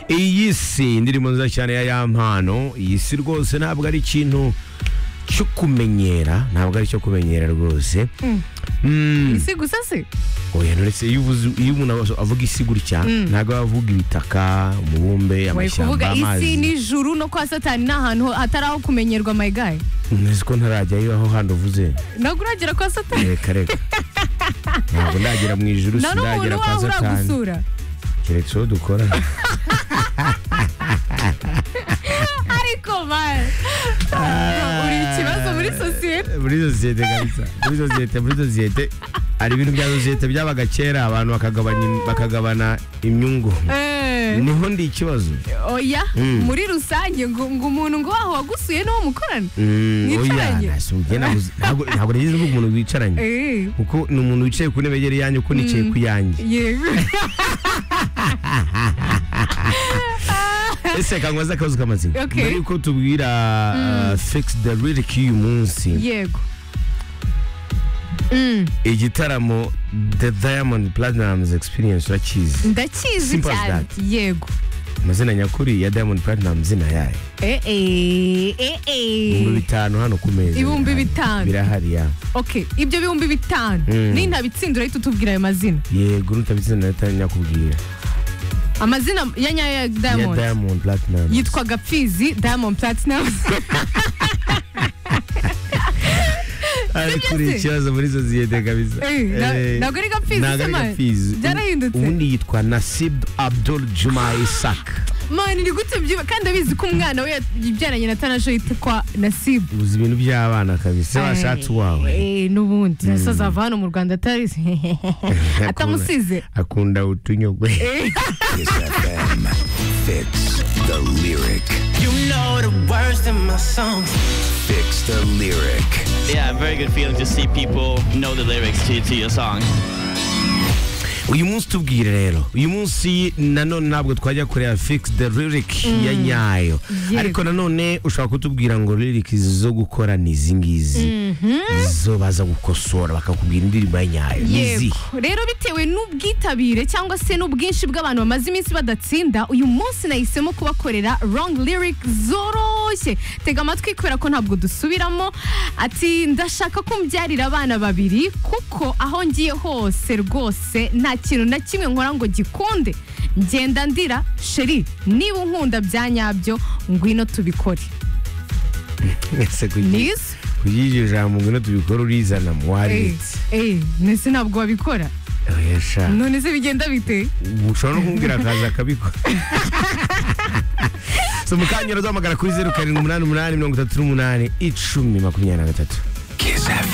iyi si indirimbo nziza cyane ya yampano iyi si rwose ntabwo ari ikintu cyo kumenyera ntabwo ari icyo kumenyera rwose Mm, si gusa se oya uretse iyo uvuze- iyo umuntu avuga isi gutya ntabwo aba avuga ibitaka umubumbe wari amashyamba kuvuga isi amazi n'ijuru no kwa satani ni ahantu hatari aho kumenyerwa my guy nzi ko ntarajyayo aho handi uvuze ntabwo uragera kwa satani reka reka ntabwo ndagera mu ijuru nta n'umuntu sindagera kwa wawe satani uragusura keretse uwo dukora ariko man uri ikibazo muri sosiyete muri sosiyete kabisa muri sosiyete muri sosiyete hari ibintu bya sosiyete byabaga kera abantu bakagabanya im- bakagabana imyungu Eh, niho ndi ikibazo oya Mm. muri rusange ngo ngo umuntu ngo waho wagusuye n'uwo mukorana Mm, oya Mwicaranye? nasumbye nabuze- ntabwo ntabwo nigeze mvuga umuntu wicaranye Eh, kuko ni umuntu wicaye ku ntebe yegera iyanjye uko nicaye ku yanjye yego ese kangwaza akabazo k'amazina Okay. mbere yuko tubwira uh, fix the lyric y'uyu munsi yego Mm, igitaramo the diamond platinum's experience urakizi ndakizi Simple as cyane that. yego amazina nyakuri ya diamond platinum zina yayo Eh, eh, eh, eh. ibihumbi bitanu hano ku meza Ibihumbi birahari. bitanu. birahari ya ok ibyo bihumbi bitanu Mm. nintabitsinda urahita utubwira ayo mazina yego nutabitsina nahita nyakubwira amazina ya nyayo ya ya diamond diamond platinum yitwaga pfizi diamond platinum ari Sibyo kuri se? ikibazo muri sosiyete kabisa Eh, na- Eh, ntabwo ari gapfizi ntabwo se ari man? gapfizi. Byarahindutse. ubundi yitwa nasib abdul juma isak mani ni gute byiba kandi abizi ko umwana we yabyaranye na tanasho yitwa nasibu uzi ibintu by'abana kabisa washatse uwawe Eh, n'ubundi nasa azava hano mu rwanda atarizi atamusize akunda utunyogwe Kiss FM. Fix the lyric. You know the words in my songs. Fix the lyric. Yeah, very good feeling to see people know the lyrics to, to your song. uyu munsi tubwire rero uyu munsi nanone ntabwo twajya kureba fix the lyric ya nyayo Yego. ariko nanone ushobora kutubwira ngo lyric zo gukora ni izi ngizi zo baza gukosora bakakubwira indirimbo ya nyayo ni Yego. izihe rero bitewe n'ubwitabire cyangwa se n'ubwinshi bw'abantu bamaze iminsi badatsinda uyu munsi nahisemo kubakorera wrong lyric zoroshye tega amatwi kubera ko ntabwo dusubiramo ati ndashaka kumbyarira abana babiri kuko aho ngiye hose rwose nta kintu na kimwe nkora ngo gikunde ngenda ndira sheri niba unkunda bya nyabyo ngwino tubikore mwese kugira nizo ijisho ijambo ngo tubikora urizana mu waritse eh nese ntabwo wabikora oya sha none se bigenda bite ushobora no kumubwira akaza akabikora so mukanya duhamagara kuri zeru karindwi umunani umunani mirongo itatu n'umunani icumi makumyabiri na gatatu Kiss FM.